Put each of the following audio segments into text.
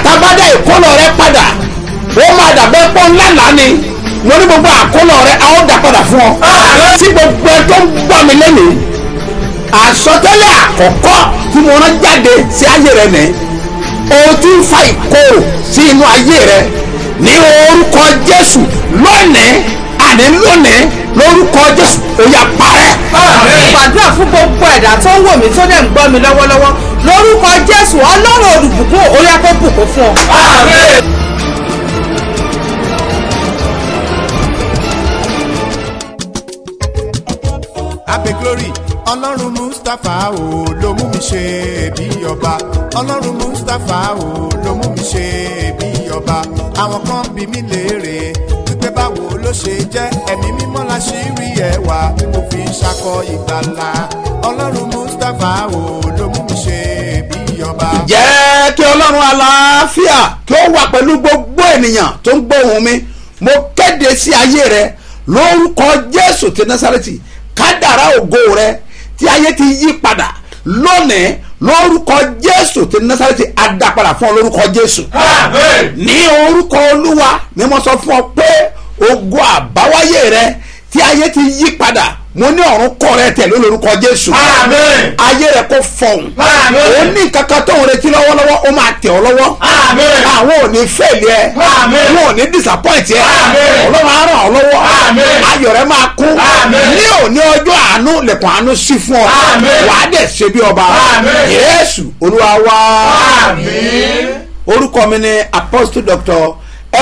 tábàdà ìkólọ rẹ padà ó máa dàbẹ́ pọ́ ńlá lánì mo ní gbogbo àkólọ rẹ a ó dà padà fún ọ. tí gbogbo ẹ tó ń gbọ́ mi lẹ́nìí àsọtẹ́lẹ̀ àkọ́kọ́ tí mo rán jáde sí ayé rẹ nìyí o ti ń fa ìkorò sí inú ayé rẹ ní orúkọ jésù lónìí àní lónìí lórúkọ jésù ó yá parẹ́. gbàdúrà fún gbogbo ẹ̀dá tó ń wò mí tó dẹ̀ ń gbọ́ mi lọ́wọ́lọ́wọ́ lórúkọ jésù ọlọ́run olùbùkún ó yá kó bùkún fún ọ. abe glory ọlọ́run mustapha o ló mú mi ṣe bí ọba ọlọ́run mustapha o ló mú mi ṣe bí ọba àwọn kan bí mi léèrè wípé báwo ló ṣe jẹ́ ẹ̀mí mímọ́ la ṣì rí ẹwà tí mo fi ń ṣakọ ìgbàlà ọlọ́run mustapha o ló mú mi ṣe bí ọba. jẹ́ kí ọlọ́run àlàáfíà kí ó wà pẹ̀lú gbogbo ènìyàn tó ń gbóhùn mi mo kéde sí ayé rẹ lórúkọ jésù ti násàrẹ́tì kádàrá ògo rẹ tí ayé ti yí padà lónìí lórúkọ jésù ti násàrẹ́tì adápadà fún ọ lórúkọ jésù ní orúkọ olúwa ni mo sọ fún ọ pé ògo àbáwáyé rẹ tí ayé ti yí padà mo ní ọ̀run kọ́ rẹ tẹ̀lé lórúkọ jésù Àmín. ayé rẹ kò fọ̀hún Àmín. ó ní kankan tó ń retí lọ́wọ́lọ́wọ́ ó máa tẹ̀ ọ́ lọ́wọ́ Àmín. àwọn ò ní fẹ́ẹ̀lì ẹ Àmín. wọn ò ní disappoint ẹ Àmín. ọlọ́run á ràn ọ́ lọ́wọ́ Àmín. ayọ̀ rẹ máa kún Àmín. ní òní ọjọ́ àánú lẹ̀kùn àánú sí fún ọ Àmín. wàá dẹ̀ ṣe bí ọba Àmín. yéésù olúwa wá Àmín. orúkọ mi ni apostle doctor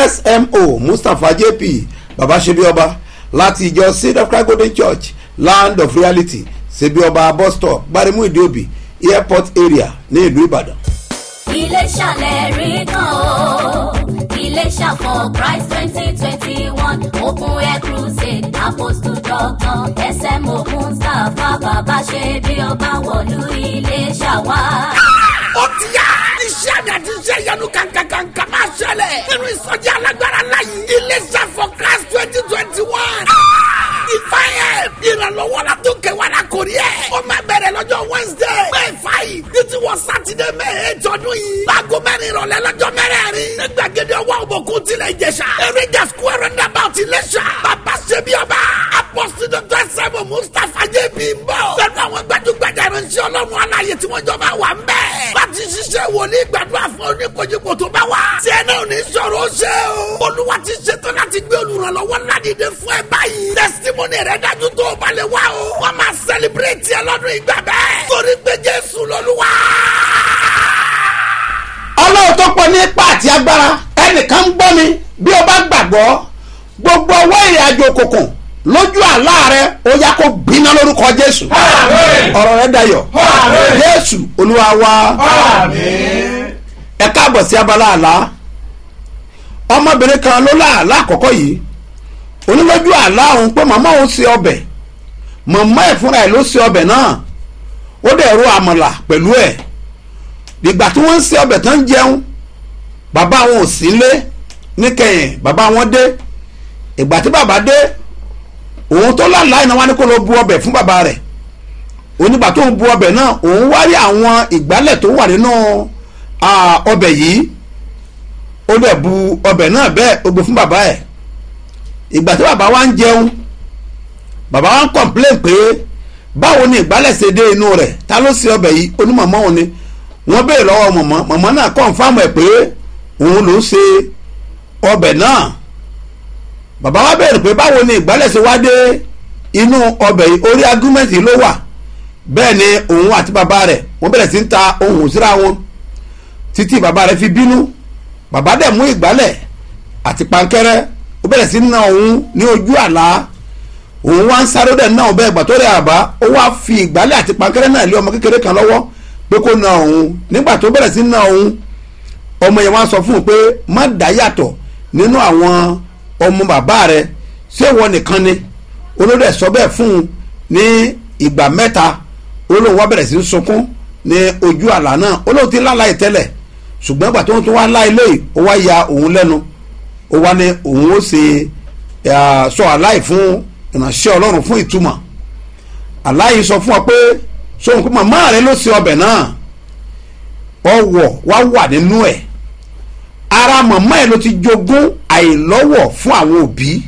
smo mustapha jp baba ṣebíọba láti ìjọ seed of christ golden church land of reality ṣebíọba bus stop gbaremu ìdíòbí airport area ní ìlú ìbàdàn. Iléṣà lẹ́rìí kan o. Iléṣà for Christ twenty twenty one Open Air Crusade Apostle Doctor SMO Mustapha Bàbá ṣe bí ọba wọ̀lú Iléṣà wá. ó ti yá. iṣẹ́ àmì àti iṣẹ́ ìyanu kankankanka máa ṣẹlẹ̀. nínú ìsọjí alágbára láyé. iléeṣẹ́ for class twenty twenty one. ìfàyẹ̀ ìrànlọ́wọ́ la tó kẹwàá la kò rí ẹ̀. ó máa bẹ̀rẹ̀ lọ́jọ́ wednesday. may five títí wọ saturday may eight ọdún yìí. láago mẹ́rin ìrọ̀lẹ́ lọ́jọ́ mẹ́rẹ̀ẹ̀rin. ní gbàgede ọwọ́ òbòkun tilẹ̀ ìjẹsà. eréjà square roundabout iléṣà. bàbá ṣebí ọba. apọ́sítì dr sẹ́mu mustapha jẹ́bi ń bọ̀. pẹ̀lú àwọn gbajúgbajà ìránṣẹ́ ọlọ́run aláyé tí wọ́n jọ máa wà ń bẹ̀. láti ṣiṣẹ́ wòlíì gbàdúrà fún oníkojúkò tó bá wà. tí ẹ náà ní sọ̀rọ̀ ó ṣe o. olúwa ti ṣetán láti gbé olùrànlọ́wọ́ ládìde fún ẹ báyìí. testimony rẹ dájú tó o bá lè wá o. wọ́n máa celebrate ẹ lọ́dún ìgbà bẹ́ẹ̀. torí pé jésù lọ́lúwa. ọlọ́run tó pọ̀ ní ipa àti agbára ẹnìkan ń gbọ́ mi bí o bá gbàgbọ́ gbogbo ọwọ́ ìrìn àjò òkùnkùn lójú àlá rẹ ó yá kó gbiná lórúkọ jésù Àmín. ọ̀rọ̀ rẹ dayọ̀ Àmín. jésù olúwa wa Àmín. ẹ káàbọ̀ sí abala àlá ọmọbìnrin kan ló láàlá àkọ́kọ́ yìí onílójú àlá òun pé màmá òun ṣe ọbẹ̀ màmá ẹ̀ fúnra ẹ̀ ló ṣe ọbẹ̀ náà ó dẹ̀ ro àmàlà pẹ̀lú ẹ̀ ìgbà tí wọ́n ń ṣe ọbẹ̀ tán ń jẹun bàbá wọn ò sí lé níkẹyìn bàbá wọn dé ìgbà tí bàbá dé òun tó láàlá iná wá ní kó lọ bu ọbẹ̀ fún bàbá rẹ̀ onígbà tó ń bu ọbẹ̀ náà òun wá rí àwọn ìgbálẹ̀ tó wà nínú ah, ọbẹ̀ yìí ó dẹ̀ bu ọbẹ̀ náà bẹ́ẹ̀ ó gbé fún bàbá ẹ̀ ìgbà tí bàbá wa ń jẹun bàbá wa ń complain pé báwo ni ìgbálẹ̀ ṣe dé inú rẹ̀ ta ló ṣe ọbẹ̀ yìí onímọ̀mọ́ òun ni wọ́n béèrè lọ́wọ́ mọ̀mọ́ mọ̀mọ́ náà confirm ẹ̀ pé òun ló ṣe ọbẹ̀ náà bàbá wa béèrè pé báwo ni ìgbálẹ̀ ṣe wá dé inú ọbẹ̀ yìí orí argument yìí ló wà bẹ́ẹ̀ ni òun àti bàbá rẹ̀ wọ́n bẹ̀rẹ̀ sí ń ta ohùn síra wọn títí bàbá rẹ̀ fi bínú bàbá dẹ̀ mú ìgbálẹ̀ àti pankẹ́rẹ́ ó bẹ̀rẹ̀ sí na òun ní ojú àlá òun wá ń sáré dẹ̀ náà bẹ́ẹ̀ gbà tó rẹ̀ àbá ó wá fi ìgbálẹ̀ àti pankẹ́rẹ́ náà lé ọmọ kékeré kan lọ́wọ́ pé kó na òun nígbà tó bẹ̀rẹ̀ sí na òun ọmọ yẹn wá sọ fún un pé má dá yàtọ̀ nínú àwọn ọmọ bàbá rẹ̀ ṣé ìwọ nìkan ni olórí ẹ̀ sọ bẹ́ẹ̀ fún un ní ìgbà mẹ́ta olóhùn wá bẹ̀rẹ̀ sí í sunkún ní ojú àlá náà olóhùn ti láláì tẹ́lẹ̀ ṣùgbọ́n ìgbà tó ń tún wá lá ilé yìí ó wá ya òun lẹ́nu ó wá ní òun ó ṣe eh, sọ aláì fún ìránṣẹ́ ọlọ́run fún ìtumọ̀ aláì sọ fún ọ pé sóhun pé màmá rẹ ló ṣe ọbẹ̀ náà ọwọ́ wá wà nínú ẹ̀ ara màmá ẹ̀ ló ti jogún àìlọ́wọ̀ fún àwọn òbí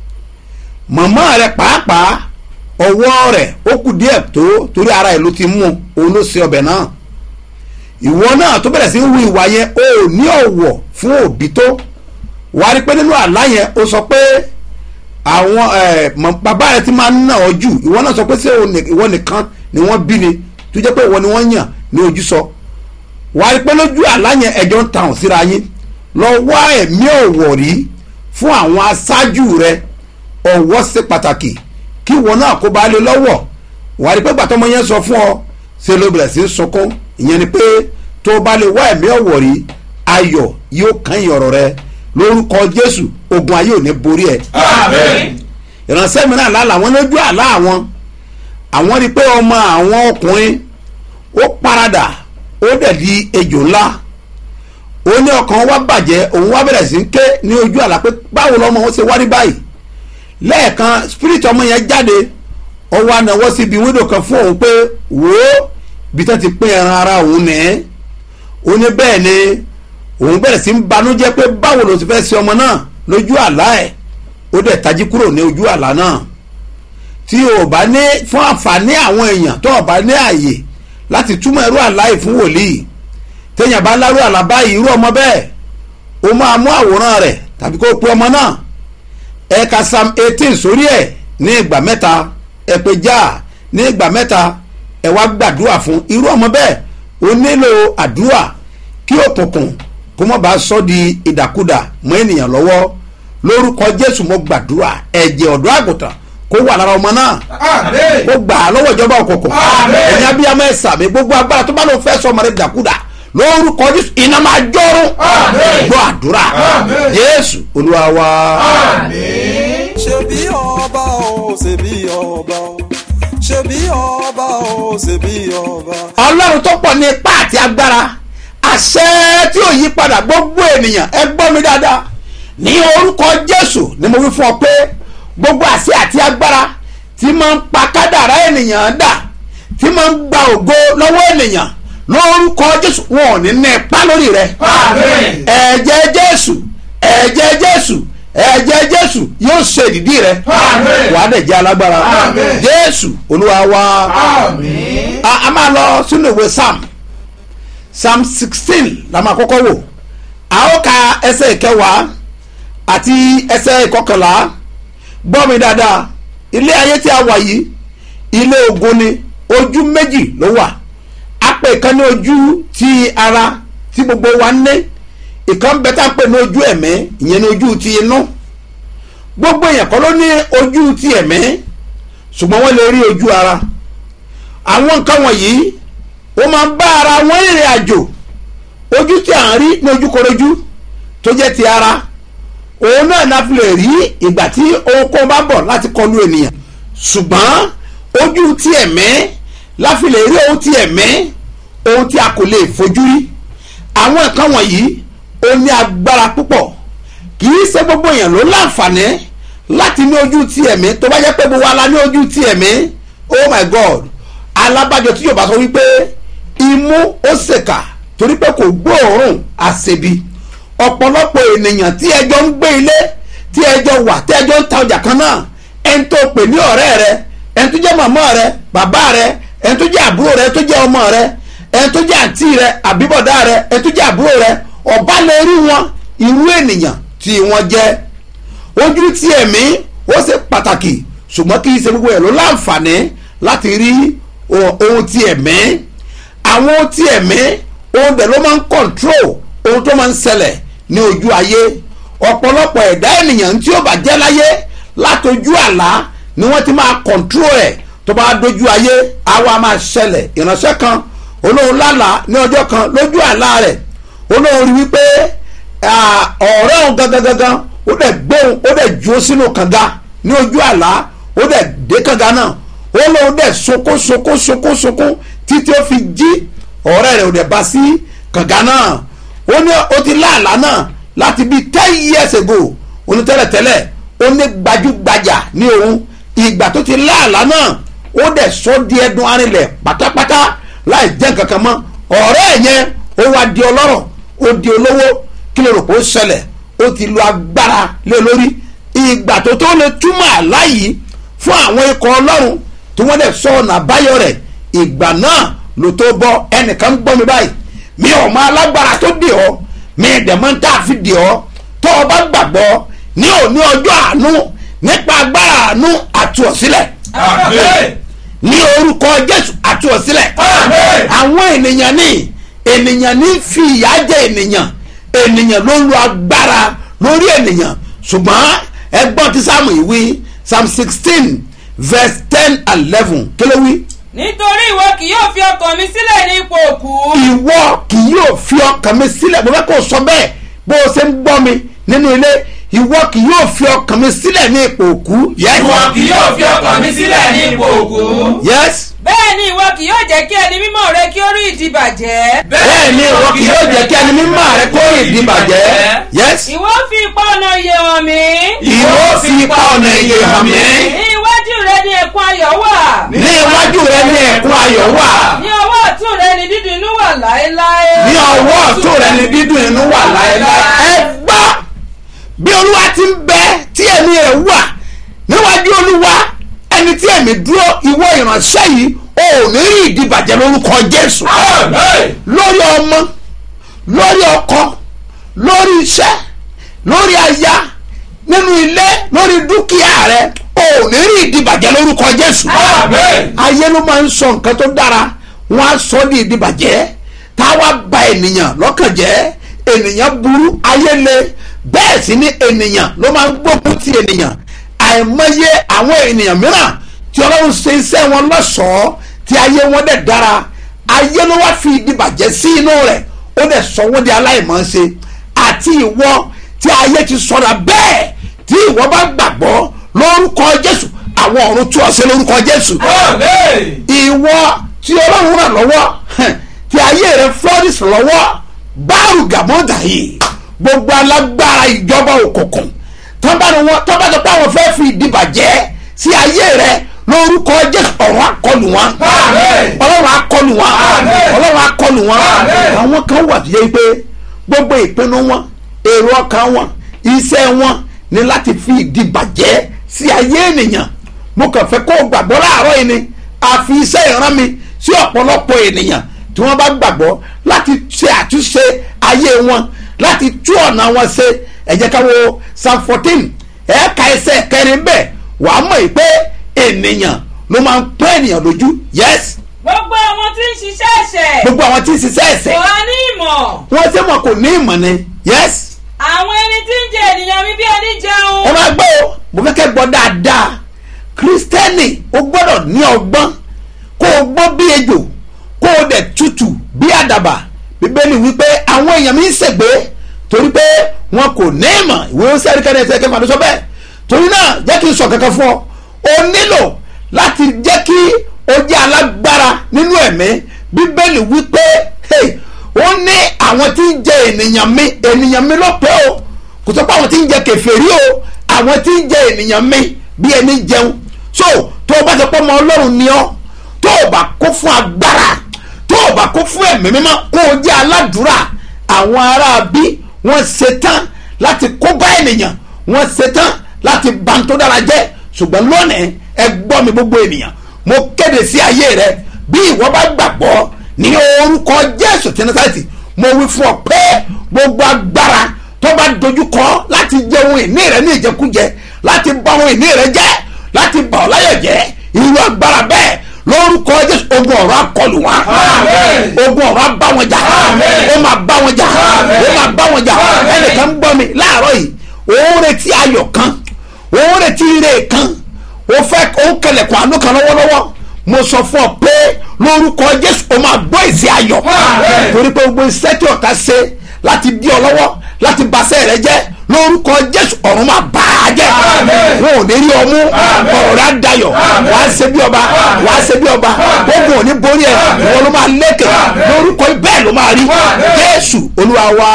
màmá rẹ̀ pàápàá ọwọ́ rẹ̀ ó kù díẹ̀ tó torí ara ẹ̀ ló ti mú òun ló ṣe ọbẹ̀ náà ìwọ náà tó bẹ̀rẹ̀ sí ń hu ìwà yẹn o ò ní ọ̀wọ̀ fún òbí tó wàá rí pé nínú àlá yẹn ó sọ pé àwọn ẹ, mọ- bàbá rẹ ti máa ń nà ọ jù ìwọ náà sọ pé ṣé o ní- ìwọ nìkan ni wọ́n bí ni tó jẹ́ pé ìwọ ni wọ́n yàn ní ojú sọ wàá rí pé lójú àlá yẹn ẹjọ́ ń tàn síra yín lọ wá ẹ̀mí ọ̀wọ̀ rí fún àwọn aṣáájú rẹ ọ̀wọ̀ ṣe pàtàkì kí ìwọ náà kó bá lè lọ́wọ́ wàá rí pé gbàtọ́mọ yẹn sọ fún ọ ṣe ló bẹ̀rẹ̀ sí í sunkún ìyẹn ni pé tó o bá lè wá ẹ̀mí ọ̀wọ̀ rí ayọ̀ yóò kàn yín ọ̀rọ̀ rẹ lórúkọ jésù ogun ayé ò ní borí ẹ Àmín. ìránṣẹ́ mìíràn lálẹ́ àwọn lójú àlá àwọn àwọn rí i pé ọmọ àwọn ọkùnrin ó paradà ó dẹ̀ di ejò ńlá ó ní ọkàn wa bàjẹ́ òun wá bẹ̀rẹ̀ sí ń ké ní ojú àlá pé báwo lọ́mọ wọn ṣe wá rí báyìí lẹ́ẹ̀kan spirit ọmọ yẹn jáde ó wá náwó síbi wíńdò kan fún òun pé wò ó bí tó ti pín ẹran ara òun nìyẹn ó ní bẹ́ẹ̀ ni òun bẹ̀rẹ̀ sí ń banújẹ́ pé báwo ló ti fẹ́ ṣe ọmọ náà lójú àlá ẹ̀ ó dẹ̀ tají kúrò ní ojú àlá náà tí o bá ní fún àǹfààní àwọn èèyàn tó o bá ní àyè láti túmọ̀ irú àlá yìí fún wòlíì téèyàn bá lárú àlá báyìí irú ọmọ bẹ́ẹ̀ o máa mú àwòrán rẹ̀ tàbí kó o pe ọmọ náà ẹ ka psalm eighteen sórí ẹ̀ ní ìgbà mẹ́ta ẹ pe já ní ìgbà mẹ́ta ẹ wá gbàdúrà fún irú ọmọ bẹ́ẹ̀ o nílò àdúrà kí òkùnkùn kó má bàa sọ di ìdàkudà mọ́ ènìyàn lọ́wọ́ lórúkọ jésù mo gbàdúrà ẹ̀jẹ̀ ọ̀dọ́ àgùntàn kó wà lára ọmọ náà Àmín. kó gbà á lọ́wọ́ ìjọba òkùnkùn Àmín. ẹ̀yin abiyamọ ẹ̀sà mi gbogbo agbára tó bá lóun fẹ́ sọ ọmọ rẹ̀ dàkúdà lórúkọ jésù iná máa jọ́rùn Àmín. gbọ́ àdúrà Àmín. jésù olúwa wa. Àmín. ṣebí ọba o ṣebí ọba o ṣebí ọba o ṣebí ọba. ọlọ́run tó pọ̀ ní ipá àti agbára àṣẹ tí ò yí padà gbogbo ènìyàn ẹ gbọ́ mi dáadáa ní orúkọ jésù ni mo wí fún ọ pé gbogbo àṣẹ àti agbára tí máa ń pa kádàrá ènìyàn dà tí máa ń gba ògo lọ́wọ́ ènìyàn lórúkọ jésù wọn ò ní ní ipá lórí rẹ Àmín. ẹ̀jẹ̀ jésù ẹ̀jẹ̀ jésù ẹ̀jẹ̀ jésù yóò ṣe ìdìdí rẹ Àmín. wàá dẹ̀ jẹ́ alágbára Àmín. jésù olúwa wa Àmín. a a máa lọ sínú ìwé psalm psalm sixteen la máa kọ́kọ́ wò a ó ka ẹsẹ̀ ìkẹwàá àti ẹsẹ̀ ìkọkànlá gbọ́ mi dáadáa ilé ayé tí a wà yìí ilé ogun ni ojú méjì ló wà a pè kan ní ojú ti ara tí gbogbo wa ń ní ìkan bẹ tá a pè ní ojú ẹ̀mí ìyẹn ní ojú ti inú gbogbo èèyàn kọ́ ló ní ojú ti ẹ̀mí ṣùgbọ́n wọ́n lè rí ojú ara àwọn nǹkan wọ̀nyí ó máa ń bá ara wọn ìrìn àjò ojú tí à ń rí ní ojúkorojú tó jẹ́ ti ara òun náà la fi lè rí ìgbà tí ohunkóhun bá bọ̀ láti kọlu ènìyàn ṣùgbọ́n ojú tí ẹ̀mí la fi lè rí ohun tí ẹ̀mí ohun tí a kò lè fojú rí àwọn nǹkan wọ̀nyí ó ní agbára púpọ̀ kì í ṣe gbogbo èèyàn ló láǹfààní láti ní ojú ti ẹ̀mí tó bá jẹ́ pé gbogbo ala ní ojú ti ẹ̀mí oh my god alábàjọ tí yóò bá sọ wípé imú ó ṣèkà torí pé kò gbóòórùn àṣebi ọ̀pọ̀lọpọ̀ ènìyàn tí ẹjọ́ ń gbé ilé tí ẹjọ́ wà tí ẹjọ́ ń ta ọjà kan náà ẹni tó pè ní ọ̀rẹ́ rẹ ẹni tó jẹ́ màmá rẹ bàbá rẹ ẹni tó jẹ́ àbúrò rẹ tó jẹ́ ọmọ rẹ ẹni tó jẹ́ àǹtí rẹ àbíbọ̀dá rẹ ẹni tó jẹ́ àbúrò rẹ ọ̀bá lè rí wọn irú ènìyàn tí wọ́n jẹ́ ojú tí ẹ̀mí ó ṣe pàtàkì ṣùgbọ́n kì í ṣe gbogbo ẹ̀ ló láǹfààní láti rí o- ohun tí ẹ̀mí àwọn ohun tí ẹ̀mí ohun bẹ̀ ló máa ń kọ̀ntró ohun tó máa ń ṣẹlẹ̀ ní ojú ayé ọ̀pọ̀lọpọ̀ ẹ̀dá ènìyàn tí ó bá jẹ́ láyé látojú àlá ni wọ́n ti máa kọ̀ntró ẹ̀ tó bá dojú ayé àwa máa ṣẹlẹ̀ ìránṣẹ́ kan olóhùn lálàá ní ọjọ́ kan lójú àlá rẹ̀ olóhùn rí wípé ah, ọ̀rẹ́ òun gangan gangan ó dẹ̀ gbóhùn ó dẹ̀ jó sínú kànga ní ojú àlá ó dẹ̀ dé kànga náà ó lóun dẹ̀ sunkún sunkún sunkún sunkún títí ó fi jí ọ̀rẹ́ rẹ̀ ò dẹ̀ bá sí kànga náà ó ní ó ti láàlá náà láti bíi ten years ago ó ní tẹ́lẹ̀tẹ́lẹ̀ ó ní gbajúgbajà ní òun ìgbà tó ti láàlá náà ó dẹ̀ sọ di ẹdun arinlẹ̀ pátápátá láì jẹ́ kankan mọ́ ọ̀rẹ́ ẹ̀ yẹn ó wá di ọlọ́rọ̀ ó di olówó kí ló rò pé ó ṣẹlẹ̀ ó ti lo agbára lé lórí ìgbà tó tó lè túmọ̀ àlá yìí fún àwọn ikọ̀ ọlọ́run tí wọ́n dẹ̀ sọ ọ̀nà àbáyọ rẹ̀ ìgbà náà ló tó bọ́ ẹnìkan ń gbọ́ mi báyìí mi ò mọ alágbára tó dè ọ́ mi ìdẹ̀mọ́ tá a fi dè ọ́ tó o bá gbàgbọ́ ní òní ọjọ́ àánú nípa agbára àánú àtúọ̀sílẹ̀ Àmín. ní orúkọ jésù àtúọ̀sílẹ̀ Àmín. àwọn ènìyàn ní ènìyàn ní fi ìyà jẹ ènìyàn ènìyàn ló lu agbára lórí ènìyàn ṣùgbọ́n ẹgbọ́n tí sáàmù yìí wí psalm sixteen verse ten and eleven kí ló wí. nítorí ìwọ kì yóò fi ọkàn mi sílẹ̀ ní ipò òkú. ìwọ kì yóò fi ọkàn mi sílẹ̀ mo fẹ́ kó o sọ bẹ́ẹ̀ bó o ṣe ń gbọ́ mi nínú ilé ìwọ kì yóò fi ọkàn mi sílẹ̀ ní ipò òkú. yes Ìwọ kì yóò fi ọkàn mi sílẹ̀ ní ipò òkú. yes bẹ́ẹ̀ ni ìwọ kì yóò jẹ́ kí ẹni mímọ́ rẹ kí ó rí ìdìbàjẹ́. bẹ́ẹ̀ ni ìwọ kì yóò jẹ́ kí ẹni mímọ́ rẹ kó ìdìbàjẹ́ yes ìwọ fi ipa ọ̀nà iye hàn mí. ìwọ fi ipa ọ̀nà iye hàn mí. ní iwájú rẹ ni ẹ̀kún ayọ̀ wà. ní iwájú rẹ ní ẹ̀kún ayọ̀ wà ní ọwọ́ ọ̀tún rẹ ni dídùn inú wà láéláé. ní ọwọ́ ọ̀tún rẹ ní dídùn inú wà láéláé. ẹ gbọ́ bí olúwa ti ń bẹ tí ẹ̀mí rẹ̀ wà níwájú olúwa ẹni tí ẹ̀mí dúró ìwọ ìránṣẹ́ yìí ò ní rí ìdìbàjẹ́ lórúkọ jésù Àmín. lórí ọmọ lórí ọkọ lórí iṣẹ́ lórí aya nínú ilé lórí dúkìá rẹ ò ní rí ìdìbàjẹ́ lórúkọ jésù Àmín. ayé ló máa ń sọ nǹkan tó dára wọn á sọ ní ìdìbàjẹ́ táwa ba ènìyàn lọ́kàn jẹ́ ènìyàn burú ayé le bẹ́ẹ̀ sì ni ènìyàn ló máa ń gbógun ti ènìyàn àìmọye àwọn ènìyàn mìíràn tí ọlọ́run ṣe iṣẹ́ wọn lọ́ṣọ̀ọ́ tí ayé wọn dẹ̀ dára ayé ló wá fi ìdìbàjẹ́ sí inú rẹ̀ ó dẹ̀ sọ wọ́n di aláìmọ̀ọ́ṣe àti ìwọ tí ayé ti sọ̀rọ̀ bẹ́ẹ̀ tí ìwọ bá gbàgbọ́ lórúkọ jésù àwọn ọ̀run tú ọ sí lórúkọ jésù Àmín. ìwọ tí ọlọ́run ràn lọ́wọ́ tí ayé rẹ flourish lọ́wọ́ báàrù gàmọ́dà yìí gbogbo alágbára ìjọba òkùnkùn tọ́ba ni wọ́n tọ́ba tó pé àwọn fẹ́ fi ìdìbàjẹ́ sí ayé rẹ lórúkọ jésù ọ̀run akọlù wọn Àmín. ọlọ́run akọlù wọn Àmín. ọlọ́run akọlù wọn Àmín. àwọn kan wà tó yẹ pé gbogbo ìpinnu wọn èrò ọkàn wọn iṣẹ́ wọn ni láti fi ìdìbàjẹ́ sí ayé ènìyàn mo kàn fẹ́ kó o gbàgbọ́ láàárọ̀ yìí ni àfi iṣẹ́ ìran mi sí ọ̀pọ̀lọpọ̀ ènìyàn tí wọ́n bá gbàgbọ́ láti ṣe àtúnṣe ayé wọn láti tú ọ̀nà wọn ṣe ẹ jẹ́ ká wo psalm fourteen ẹ̀ka ẹsẹ̀ kẹrin bẹ́ẹ̀ wàá mọ̀ yìí pé ènìyàn ló máa ń pẹ́ ènìyàn lójú yes gbogbo àwọn tí ń ṣiṣẹ́ ẹ̀ṣẹ̀ gbogbo àwọn tí ń ṣiṣẹ́ ẹ̀sẹ̀ kò á ní ìmọ̀. wọ́n ṣe mọ̀ kò ní ìmọ̀ ni yes àwọn ẹni tí ń jẹ ènìyàn mi bí ẹni jẹun. ẹ máa gbọ́ o mo fẹ́ kẹ́ gbọ́ dáadáa kírísítẹ́nì o gbọ́dọ̀ ní ọgbọ́n kó o gbọ́ bí ejò kó o dẹ̀ tutù bí àdàbà bíbélì wípé àwọn èèyàn mi ń ṣègbé torí pé wọn kò ní ìmọ̀ ìwé ó sẹ́rí kẹ́ni ẹsẹ̀ kẹfà ló sọ bẹ́ẹ̀ torí náà jẹ́ kí n sọ kankan fún ọ o nílò láti jẹ́ kí o jẹ́ alágbára nínú ẹ̀mí bíbélì wípé hey, ó ní àwọn tí ń jẹ ènìyàn mi ènìyàn mi ló pé o kò sọ pé àwọn tí ń jẹ kèfèrí o àwọn tí ń jẹ ènìyàn mi bí ẹni jẹun so tó o bá sọ pé ọmọ ọlọ́run ni ọ́ tó o bá kó fún agbára tó o bá kó fún ẹ̀mí mímọ́ kó o jẹ́ aládùúrà àwọn ará bí wọ́n ṣetán láti kó bá ènìyàn wọ́n ṣetán láti bà ń tó dára jẹ́ ṣùgbọ́n lónìí ẹ gbọ́ mi gbogbo ènìyàn mo kéde sí ayé rẹ bí ìwọ bá gbàgbọ́ ní orúkọ jésù tí nasareti mo wí fún ọ pé gbogbo agbára tó bá dojú kọ láti jẹ ohun ìní rẹ ní ìjẹkújẹ láti bà ohun ìní rẹ jẹ́ láti bà ọ́ láyọ̀ jẹ́ irú agbára bẹ́ẹ̀ lórúkọ jésù ogun ọ̀rọ̀ akọlù wọn Àmín. ogun ọ̀rọ̀ abá wọn jà Àmín. ó máa bá wọn jà Àmín. ó máa bá wọn jà Àmín. ẹnìkan gbọ́ mi láàárọ̀ yìí òun retí ayọ̀ kan òun retí ire kan ó fẹ́ ó kẹlẹ̀kùn àánú kan lọ́wọ́lọ́wọ́ mo sọ fún ọ pé lórúkọ jésù ó máa gbọ́ èsì ayọ̀ Àmín. torí pé gbogbo iṣẹ́ tí ọ̀tá ṣe láti dí ọ lọ́wọ́ láti baṣẹ́ rẹ jẹ́ lórúkọ jésù ọ̀run máa bá a jẹ́ Àmín. wọn ò ní rí ọmú Àmín. ọ̀rọ̀ rẹ á dayọ̀ Àmín. wàá ṣe bí ọba Àmín. wàá ṣe bí ọba Àmín. ogun ò ní borí ẹ Àmín. ìwọ ló máa lékè Àmín. lórúkọ bẹ́ẹ̀ ló máa rí Àmín. jésù olúwa wa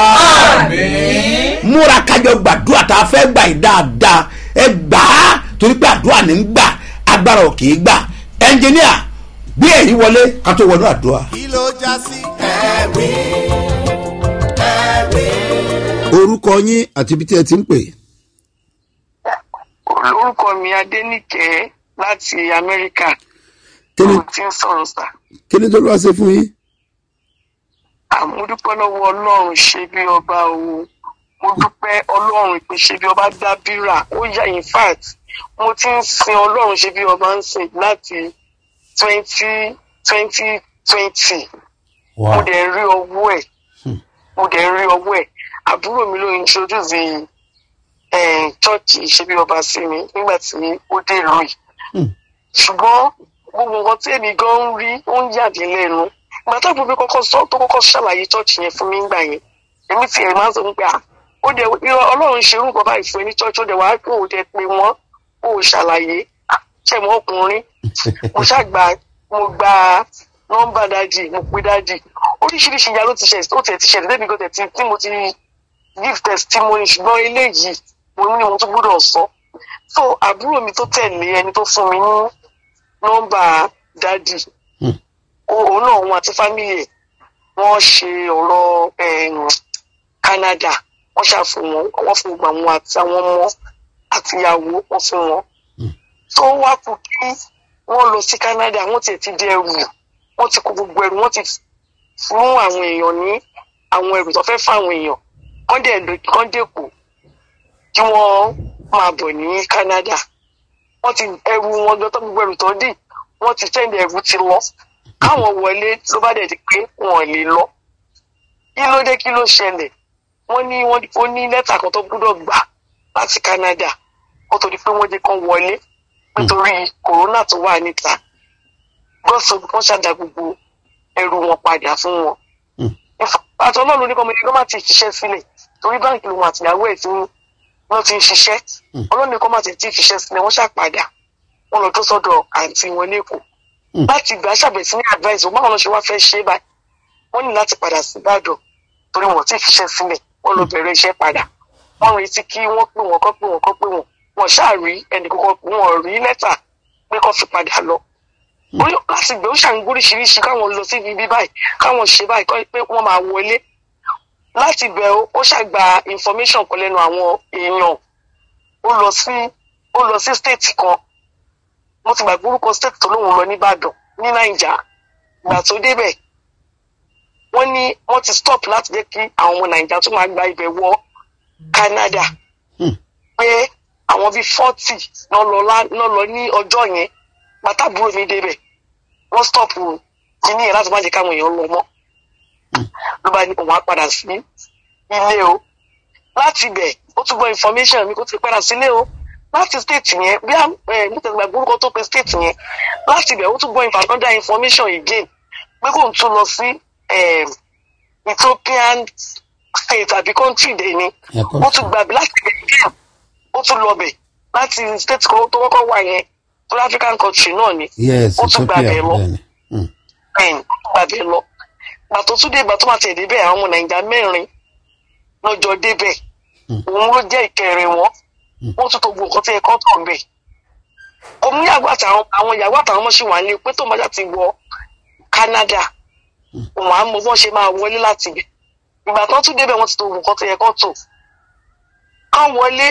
Àmín. múra kájọ gbàdúrà tá a fẹ́ gbà yìí dáadáa ẹ gbà á torí pé àdúrà ní ń gbà agbára ò kì í gbà ẹnjìníà gbé èyí wọlé ká tó wọnú àdúrà. kí ló já sí. ẹ̀rí ẹ̀rí. orúkọ yín àti ibi tí ẹ ti ń pè. orúkọ mi adénìkẹ́ láti amẹ́ríkà kí ni mo ti ń sọ̀rọ̀ sà kí ni tó lọ́wọ́ ṣe fún yín. àmúdúpẹ́ lọ́wọ́ ọlọ́run ṣe bí ọba o mo dúpẹ́ ọlọ́run ìpè ṣe bí ọba dábìrà ó yà in fact mo ti ń sin ọlọ́run ṣe bí ọba ń sìn láti twenty twenty twenty mo dẹ̀ rí ọwọ́ ẹ̀ mo dẹ̀ rí ọwọ́ ẹ̀ àbúrò mi ló introduce eh, chọ́ọ̀chì ṣe bí ọba sí mi nígbà tí ó dé ìlú yìí ṣùgbọ́n gbogbo nǹkan tí èmi gan ń rí ó ń yàdí lẹ́nu ìgbà tó gbogbo kọ́kọ́ sọ tó kọ́kọ́ ṣàlàyé chọ́ọ̀chì yẹn fún mi ńgbà yẹn èmi ti ẹ̀ máa ń sọ pé à ó dẹ̀ irọ́ ọlọ́run ṣe irú nǹkan báyìí fún ẹ ní chọ́ọ̀chì ó dẹ̀ wá kó o dẹ̀ pé wọ́n ó ṣàlàyé ṣẹ̀mọ́ ọkùnrin mo ṣàgbà mo gba nọ́mbà dájì mo pe dájì oríṣiríṣi ìyá ló ti ṣẹ̀ ó tẹ̀ ti ṣẹlẹ̀ débi kan tẹ̀ tí tí mo ti give testimony ṣùgbọ́n eléyìí mo ní mo tún gbọ́dọ̀ sọ so àbúrò mi tó tẹ̀lé ẹni tó fún mi ní nọ́mbà dádì òun náà òun àti fámìlì ẹ̀ wọ́n ṣe ọ̀rọ̀ em, Canada wọ́n ṣàfihàn wọn wọ́n fún gbogbo àwọn àti àwọn ọmọ àtìyàwó wọ́n fún wọn tó wá kú kí wọ́n lọ sí Canada wọ́n tiẹ̀ ti di ẹrù wọ́n ti kó gbogbo ẹrù wọ́n ti fún àwọn èèyàn ní àwọn ẹrù tó fẹ́ fún àwọn èèyàn wọ́n dẹ̀ lọ kán dẹ́kọ̀ kí wọ́n máa bọ̀ ní Canada wọ́n ti ẹrù wọn gbọ́ tó gbogbo ẹrù tó dì wọ́n ti tẹ́lẹ̀ ẹrù ti lọ káwọn wọlé ló bá dẹ̀ di pé wọn ò lè lọ kí ló dé kí ló ṣẹlẹ̀ wọ́n ní wọ́n ó ní lẹ́tà kan tó gbúdọ̀ gbà láti Canada kó tó di pé wọ́n jẹ́ kán wọlé nítorí kòrónà tó wà níta gbọ́sọ̀ wọ́n ṣàdá gbogbo ẹrù wọn padà fún wọn àti ọlọ́run ní kọ́mọ ẹgbẹ́ má ti ṣiṣẹ́ sílẹ̀ torí báńkì lòun àtìyàwó ẹ̀ tí wọ́n ti ń ṣiṣẹ́ ọlọ́run ní kọ́ má ti ti ṣiṣẹ́ sílẹ̀ wọ́n ṣàpadà wọ́n lọ tó sọ́dọ̀ àǹtí wọn lẹ́kọ̀ọ́ láti gbà ṣàbẹ̀ sí ní advice wọn báwọn lọ ṣe wá fẹ́ ṣe báyìí wọ́n ní láti padà sí Ìbàdàn torí wọ́n ti fiṣẹ́ sílẹ̀ wọ́n lọ bẹ̀rẹ̀ iṣẹ́ padà wọ́n retí kí wọ́n pè wọ́n kọ́ pè wọ́n kọ́ pè wọ́n wọ́n ṣáà rí ẹnì kọ́kọ́ wọ́n rí lẹ́tà pé kó fi padà lọ orí láti gbé ó ṣàǹgbó oríṣiríṣi káwọn lọ sí ibi báyìí káwọn ṣe báyìí kọ́ pé wọ́n máa wọlé láti bẹ̀ ó ó ṣàgbà information kan lẹ́nu àwọn èèyàn ó lọ sí ó lọ sí state kan mo ti gbàgbé orúkọ state tó lóun lọ nìbàdàn ní naija ìgbà tó débẹ̀ wọ́n ní wọ́n ti stop láti jẹ́ kí àwọn ọmọ naija tó máa gba ibẹ̀ wọ Canada pé àwọn bíi forty náà lọ lá- náà lọ ní ọjọ́ yẹn pátábúrò mi débẹ̀ wọ́n stop kíní yẹn láti má jẹ́ káwọn èèyàn lọ mọ́ ló bá ní òun á padà sí ilé o láti ibẹ̀ ó tún gbọ́ information mi kó ti padà sílé o láti state yẹn bí ẹ mo tẹ̀sí gbàgbọ́ orúkọ tó pe state yẹn láti ibẹ̀ ó tún gbọ́ infa- another information again pé kò ń tún lọ sí em, Ethiopian state àbí country dẹ̀ ni ó tún gbàgbé láti ibẹ̀ again ó tún lọ bẹ̀ láti state kan tó kọ́kọ́ wà yẹn tó African country náà ni yes ó tún ethiopia gbàgbé lọ bẹ́ẹ̀ni. Mm. bẹ́ẹ̀ni gbàgbé lọ gbà tó tún dé ìgbà tó máa tẹ̀ débẹ̀ àwọn ọmọ nàìjíríà mẹ́rin lọ́jọ́ débẹ̀ òun ló jẹ́ ìkẹrin wọn wọ́n tún tó gbogbo nǹkan tí ẹ̀kọ́ tó ń bẹ̀. òun ní àgbà àtàwọn àwọn ìyàwó àtàwọn ọmọ ṣì wà ní pé tó máa ti wọ Canada òun á mọ bọ́n ṣe máa wọlé láti ibẹ̀ ìgbà tó tún débẹ̀ wọ́n ti tó gbogbo nǹkan tí ẹ̀kọ́ tó. kán wọlé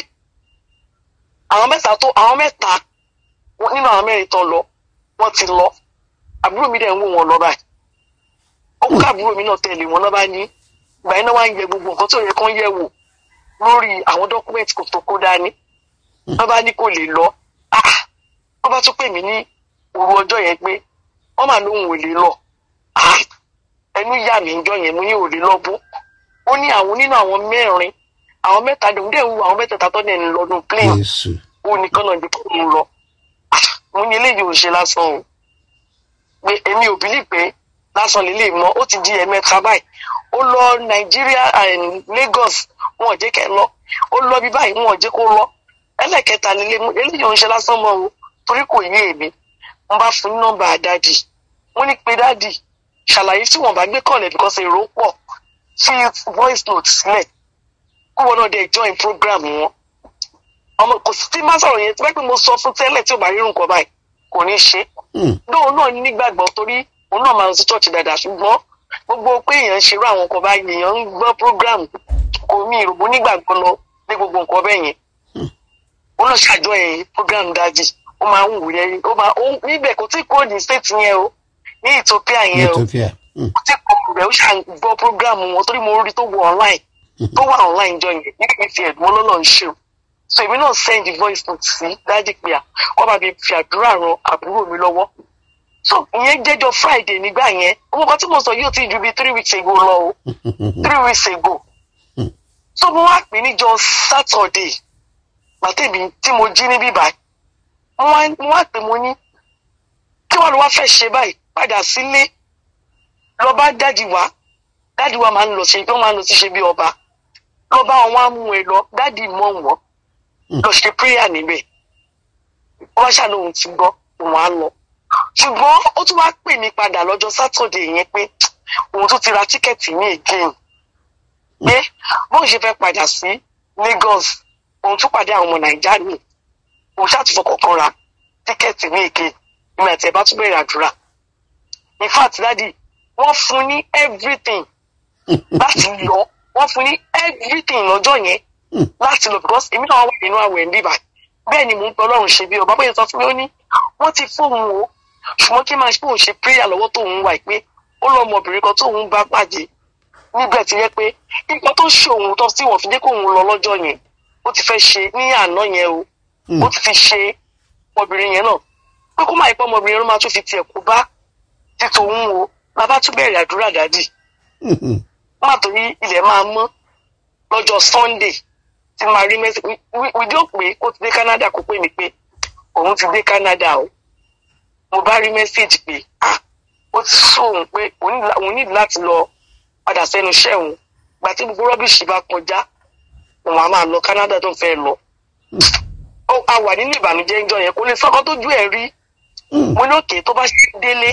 àwọn mẹ́ta tó àwọn mẹ́ta nínú àwọn mẹ́rin tán lọ wọ́n ti lọ àbúrò mi dẹ̀ ń wò wọ́n lọ báyìí ó kú àbúrò mi náà tẹ̀lé wọn náà bá ní ìgbà yẹn náà wá ń yẹ gbogbo nǹkan tó yẹ kán yẹ̀ wò lórí àwọn dọ́kúmẹ̀ntì kò tó kó dání wọ́n bá ní kò lè lọ ah wọ́n bá tún pè mí ní òru ọjọ́ yẹn pé wọ́n mà lóhùn ò lè lọ ah ẹnu yà mí ìjọ yẹn mo ní ò lè lọ bó ó ní àwọn nínú àwọn mẹ́rin àwọn mẹ́ta dòun dẹ̀ ń wo àwọn mẹ́tẹ̀ẹ̀ta tó dẹ̀ ń lọ́dún plane Jésù. ó nìkan náà ní kó ń lọ Ah, mo ní eléyìí ò ṣe lásán o pé èmi ò bílí pé lásán lè lè mọ ó ti di ẹ̀mẹ́ta báyìí ó lọ nàìjíríà and Lagos wọn ò jẹ́ kẹ́ lọ ó lọ bí báyìí wọn ò jẹ́ kó lọ ẹlẹ́kẹta nílé mú eléyìí ò ń ṣe lásán mọ́ o torí kò yé èmi wọ́n bá fún ní nọ́mbà dádì wọ́n ní pé dádì ṣàlàyé tí wọ́n bá gbé kọ̀lẹ̀ because èrò pọ̀ fi voice note sílẹ̀ kó wọn náà dé join program wọn ọmọ kò sí tí má sọ̀rọ̀ yẹn tí wọ́n pẹ́ mo sọ fún tẹ́lẹ̀ tí ò bá rírun kọ báyìí kò ní ṣe Mm. lóun náà nígbàgbọ́ torí òun náà máa ń sí church dáadáa ṣùgbọ́n gbogbo pé èèyàn ń ṣerú àwọn kan báyìí èèyàn ń gbọ́ program kò mí ìròbó nígbàgbọ́ lọ ní gbogbo nǹkan bẹ́ẹ̀ yẹn ó lọ ṣàjọ yẹn program dájì ó máa ń wù yẹn ó máa ó níbẹ̀ kò tí kò ní state yẹn o ní Ethiopia yẹn o ethiopia Mm. kò tí kò rẹ̀ ó ṣà ń gbọ́ program wọn torí mo rí tó wọ online tó wà online jọ yẹn nígbà tí ẹ̀dùn ọlọ́lọ́ ń ṣe o so èmi náà send the voice note sí dájì pé à wọ́n bá mi fi àdúrà ran àbúrò mi lọ́wọ́ so ìyẹn jẹ́jọ́ Friday nígbà yẹn owó kan tí mo sọ yóò ti ju bíi three weeks ago lọ o three weeks ago so mo wá pè níjọ́ Saturday gbàtẹ́mi tí mo jí ní bíbá mo wá mo wá pè mo ní kí wọ́n lọ wá fẹ́ ṣe báyìí padà sílé lọ bá dáàdì wá dáàdì wá máa ń lọ ṣe wọ́n máa ń lọ sí ṣe bí ọba lọ bá wọn wá mú ẹ lọ dáàdì mọ̀ wọ́n lọ ṣe prayer níbẹ̀ wọ́n wá ṣàlóhun ti gbọ́ òun á lọ ṣùgbọ́n ó tún wá pè mí padà lọ́jọ́ sátọ̀dẹ̀ yẹn pé òun tún ti ra tíkẹ́ẹ̀tì ní again pé bóun ṣe fẹ́ padà sí Lagos òun tún pàdé àwọn ọmọ Nàìjíríà mi òun ṣàtúnfọ̀ kọ̀ọ̀kan ra tíkẹ́ẹ̀tì ní again ìmọ̀ àti ẹ̀ bá tún bẹ̀rẹ̀ àdúrà in fact dadi wọ́n fún ní everything láti lọ wọ́n fún ní everything lọ́jọ́ yẹn láti lọ because èmi náà wà nínú àwẹ̀ ń bíbà bẹ́ẹ̀ ni mò ń pẹ́ ọlọ́run ṣe bí ọba bóyá sọ fún mi ó ní wọ́n ti fóun o ṣùgbọ́n kí n máa ṣe òun ṣe prayer lọ́wọ́ tóun wà pé ó lọ ọmọbìnrin kan tóun bá pàdé níbẹ̀ ti yẹ pé nǹkan tó ṣe òun tó tí wọ́n fi dé kóun lọ lọ́jọ́ yẹn ó ti fẹ́ ṣe ní àná yẹn o ó ti fi ṣe ọmọbìnrin yẹn náà pé kó máa yẹ pé ọmọbìnrin yẹn ló máa tún fi tiẹ̀ kó bá ti tòun o bàbá tún bẹ̀rẹ̀ àdúrà dádì wọ́n máa torí ilẹ̀ máa mọ́ lọ́jọ́ Sunday tí máa rí mẹ́sì wíjọ́ pé kó ti dé Canada kó pè mí pé òun ti dé Canada o mo bá rí mẹ́sẹ̀gì pé ah ó ti sọ òun pé òun nílò láti lọ padà sẹ́nu iṣẹ́ òun gbà tí gbogbo rọ́bìṣì bá kọjá òun á máa lọ Canada tó ń fẹ́ lọ ó a wà nínú ìbànújẹ́ ńjọ́ yẹn kó lè sọ́kọ́ tójú ẹ̀ rí mo ní òkè tó bá ṣe délé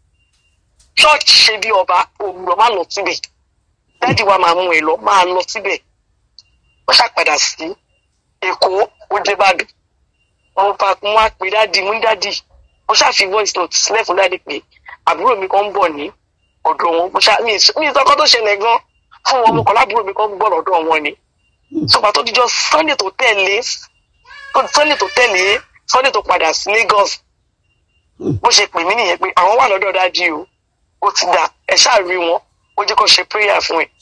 church ṣe bí ọba òwúrọ̀ má lọ síbẹ̀ dáàdì wa máa mú ẹ lọ máa lọ síbẹ̀ wọ́n ṣàpadà sí èkó ó dé bàdàn mo bá mo wá pé dáàdì mo ní dáàdì mo ṣàfi voice note sílẹ̀ fún dáàdì pé àbúrò mi kan ń bọ̀ ní ọ̀dọ̀ wọn mo ṣá mi mi ìsọkọ tó ṣẹlẹ̀ gan fún wọn mo kọ́ lábúrò mi kan ń bọ̀ lọ́dọ̀ wọn ni sọgbà tó dijọ́ Sunday tó tẹ̀lé Sunday tó tẹ̀lé Sunday tó padà sí Lagos bó ṣe pè mí nìyẹn pé àwọn wà lọ́dọ̀ dáàdì o ó ti dà ẹ ṣáà rí wọn ó jẹ́ kó ṣe prayer fún ẹ.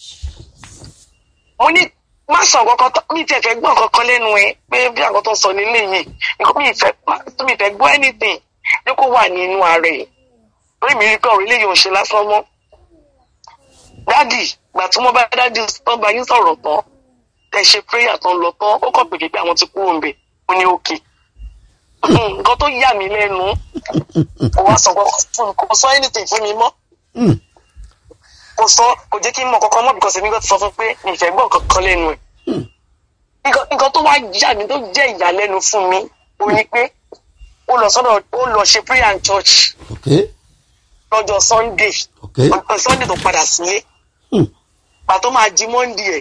mo ní má sọ kankan tó mi tiẹ̀ fẹ́ gbọ́ kankan lẹ́nu ẹ pé bí àwọn tó ń sọ nílé yìí nǹkan mi fẹ́ mi fẹ́ gbọ́ anything ní kó wà nínú ara ẹ̀ lórí mi rí pé ọ̀rọ̀ eléyìí ò ṣe lásán mọ́. dádì gbà tí wọ́n bá dádì tán bá yín sọ̀rọ̀ tán tẹ̀ ṣe prayer tán lọ tán ó kàn pèké pé àwọn ti kúrò ń bẹ̀ mo ní òkè nǹkan tó yà mí lẹ́nu kò wá sọ kò sọ anything fún mi mọ́ kò sọ kò jẹ́ kí n mọ̀ kankan mọ́ because èmi kan ti sọ fún pé ìfẹ́ gbọ́ kankan lẹ́nu ẹ̀ nǹkan tó wá yà mí tó jẹ́ ìyàlẹ́nu fún mi ó ní pé ó lọ sọ́dọ̀ ó lọ ṣe prayer in church lọ́jọ́ Sunday ọjọ́ Sunday tó padà sílé pàtó máa jí Monday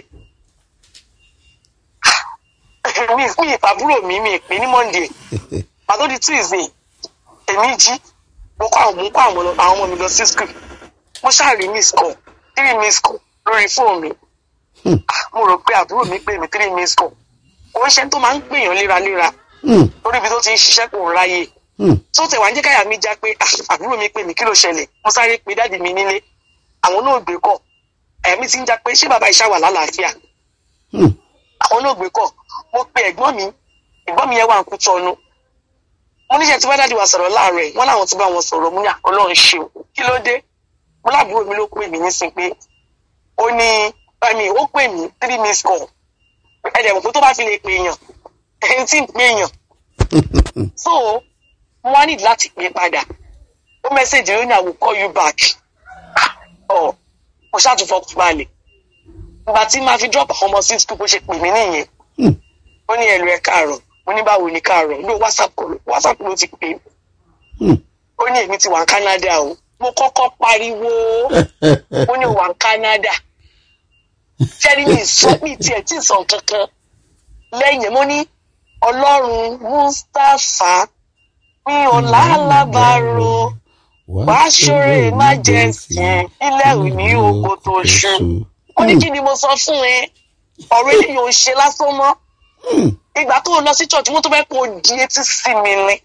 ẹ̀ mi mi ìpàbúrò mi mi ìpín ní Monday pàtó di Tuesday èmi jí mo kọ́ àwọn mo kọ́ àwọn ọmọ mi lọ sí school mo ṣáàrí miss call three miss call lórí fóònù mi mo rò pé àbúrò mi pè mí three miss call òun ṣe tó máa ń gbèyàn léraléra lórí ibi tó ti ń ṣiṣẹ́ kò ń ráyè tó tẹ̀ wá ń jẹ́ káyà mi já pé àbúrò mi pè mí kí ló ṣẹlẹ̀ mo sáré pe dáàdì mi nílé àwọn náà gbé kọ̀ ẹ̀mí ti ń já pé ṣé bàbá ìṣá wà lálàáfíà àwọn náà gbé kọ̀ mo pe ẹ̀gbọ́n mi ẹ̀gbọ́n mi yẹn wà ń kú tọ́nu mo níṣẹ́ tí bá dáàdì wa sọ̀rọ̀ láàárọ̀ ẹ̀ wọ́n láwọn ti bá wọn sọ̀rọ̀ mo ní Ọlọ́run ṣe o kí ló dé mo láàbúrò mi ló pè mí nísìn pé ó ní ẹ̀mí ó pè mí three miss call ẹ̀dẹ̀ mọ̀ pé tó bá fi lè pè èèyàn ẹni tí ń pè èèyàn so mo wá nídìí láti pè padà ó mẹ́sẹ̀jì ó ní I will call you back ọ̀ mo ṣàtúnfọ́ balẹ̀ ìgbà tí màá fi drop àwọn ọmọ sí school bó ṣe pè mí nìyẹn ó ní ẹ̀lú ẹ̀ káàárọ̀ mo ní báwo ni káàárọ̀ ló whatsapp kọ whatsapp ló ti pè ó ní èmi ti wà ní Canada o mo kọ́kọ́ pariwo ó ní wà ní Canada sẹ́ni mi sọ mi tiẹ̀ tí sọ kankan lẹ́yìn mo ní ọlọ́run Mustapha mi ò lálábàárò wàá ṣoore emergency ilẹ̀ òní oko tó ṣe ó ní kí ni mo sọ fún ẹ ọ̀rọ̀ eléyìí ò ń ṣe lásán mọ́ ìgbà tó lọ sí church wọ́n tó fẹ́ kó o di etí sí mi ni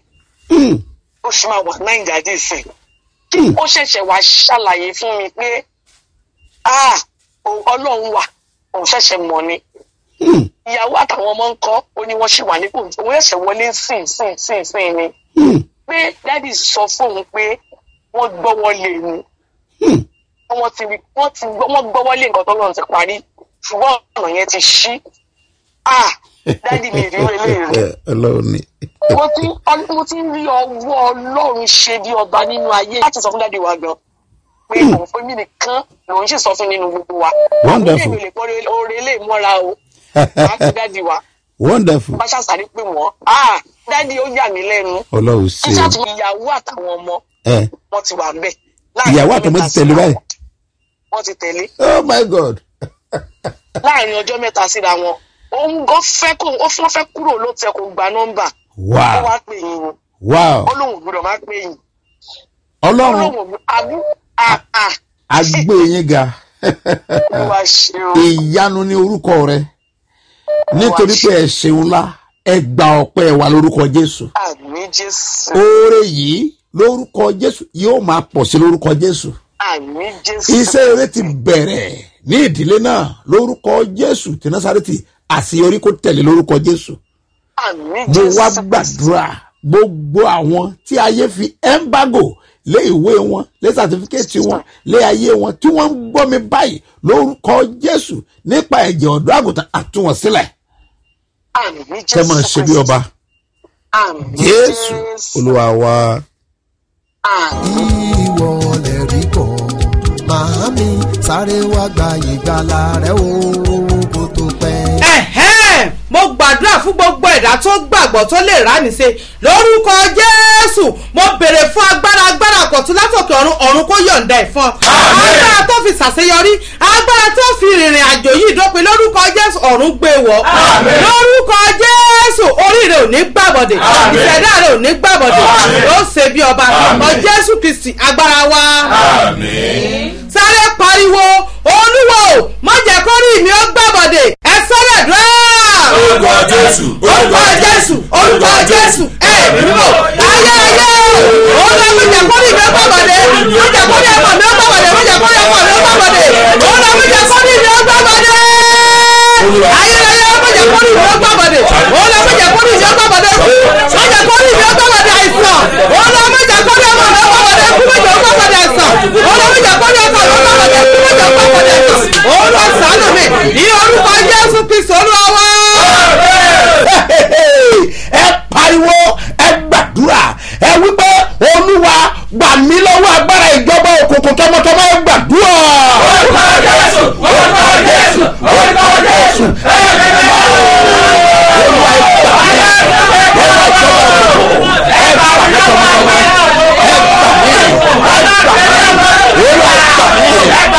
ó ṣì máa wà náìjà dé sí i ó ṣẹ̀ṣẹ̀ wá ṣàlàyé fún mi pé ah o- ọlọ́run wà òun ṣẹ̀ṣẹ̀ mọ̀ ni ìyàwó àtàwọn ọmọ ń kọ́ ó ní wọ́n ṣì wà nípò òun ẹ̀ṣẹ̀ wọlé sìn sìn sìn sìn ni pé dádì sọ fóun pé wọ́n gbọ́wọ́ lé ni wọ́n ti rí- wọ́n ti gbọ́ wọ́n gbọ́wọ́ lé nǹkan tó lọ́run ti parí ṣùgbọ́n ọ̀nà yẹn ti ṣí ah dádì mi rí eléyìí rí ọlọ́run ni. mo ti ọ- mo ti ń rí ọwọ́ ọlọ́run ṣe bí ọba nínú ayé láti sọ fún dádì wa gan pé òun fún mi nìkan lòun sì sọ fún nínú gbogbo wa Wonderful. àwọn èèyàn lè pọ́ oore lè mọ́ra o láti dádì wa wonderful bá ṣàṣàrí pé wọ́n ah dádì ó yà mí lẹ́nu ọlọ́run ẹ ṣe ṣàtúnyẹ ìyàwó àtàwọn ọmọ ẹ wọn ti wà bẹ́ẹ̀. ìyàwó àtọmọ ti tẹ̀lé báyìí wọ́n ti tẹ̀lé oh my god láàrin ọjọ́ mẹ́ta síra wọn òun gan fẹ́ kó ó fún fẹ́ kúrò ló tẹ kó gba nọ́mbà ó wow wá pè yín o wow ó lóun ò gbúdọ̀ má pè yín ó ọlọ́run lóun ò gbúdọ̀ àbú àà agbé yín ga olúwa ṣe o ìyanu ní orúkọ rẹ nítorí pé ẹ ṣeun ńlá ẹ gba ọpẹ́ wa lórúkọ jésù àmì jésù oore yìí lórúkọ jésù yóò máa pọ̀ sí lórúkọ jésù àmì jésù iṣẹ́ eré ti bẹ̀rẹ̀ ní ìdílé náà lórúkọ jésù tí násàrètì àṣeyọrí kò tẹ̀lé lórúkọ jésù àmì mo jésù wá gbàdúrà gbogbo àwọn tí ayé fi embargo lé ìwé wọn lé sàtífíkẹ́tì wọn lé ayé wọn tí wọ́n ń gbọ́ mi báyìí lórúkọ jésù nípa ẹ̀jẹ̀ ọ̀dọ́ àgùntàn àtúwọ̀n sílẹ̀ àmì jésù kẹ́ máa ṣe bí ọba àmì jésù olúwa wa. àmì ìwọ lè rí kọ́ màámi sáré wá gba ìgbàlà rẹ o kó tó pẹ́. ẹ̀hẹ́n mo gbàdúrà fún gbogbo ẹ̀dá tó gbàgbọ́ tó lè rà mí ṣe lórúkọ jésù mo béèrè fún agbára agbára kọ̀tún látòkè ọ̀run ọ̀run kó yọ̀ǹda ẹ̀ fún ọ. agbára tó fi ṣàṣeyọrí agbára tó fi rìnrìn àjò yìí dópin lórúkọ jésù ọ̀run gbé wọ̀ lórúkọ jésù orí rẹ ò ní gbàbọ̀dẹ̀ ìṣẹ̀dá rẹ ò ní gbàbọ̀dẹ̀ ó ṣe bí ọba ọ jésù kristi agbára wa sáré pariwo olúwo má jẹ́ kó rí mi ó gbàbọ̀dẹ̀ ẹ sọ́rọ̀ dùn orúkọ jésù orúkọ jésù orúkọ jésù ẹ mímọ ayé ayé olú ẹgbẹ jẹkọrí mi ọgbà bọdẹ mo jẹkọrí ẹgbà mi ọgbà bọdẹ mo jẹkọrí ẹgbà mi ọgbà bọdẹ olú ẹgbẹ jẹkọrí mi ọgbà bọdẹ ayé ayé ọgbẹ jẹkọrí mi ọgbà bọdẹ olú ẹgbẹ jẹkọrí mi ọgbà bọdẹ mo jẹkọrí mi ọgbà bọdẹ àìsàn olú ẹgbẹ jẹkọrí ẹgbà mi ọgbà bọdẹ kúmẹjọ ọgbà bọdẹ àìsàn olú ẹgbẹ jẹkọrí ẹgbà mi ọgbà bọdẹ kúmẹjọ ọgbà bọdẹ àìsàn olú ọsàn mi ní orúkọ jésù kristu olúwa wá ẹ pariwo ẹ gbàdúrà ẹ wípé olúwa gbà mí lọ́wọ́ agbára ìjọba òkùnkùn tọmọtọmọ ẹ gbàdúrà. orúkọ jésù orúkọ jésù orúkọ jésù olúwa ẹ gbà mí lọ́wọ́ ìjọba òkùnkùn ẹ gbà mí tọmọtọmọ ẹ gbà mí ẹ gbà mí olúwa ẹ gbà mí olúwa ẹ gbà mí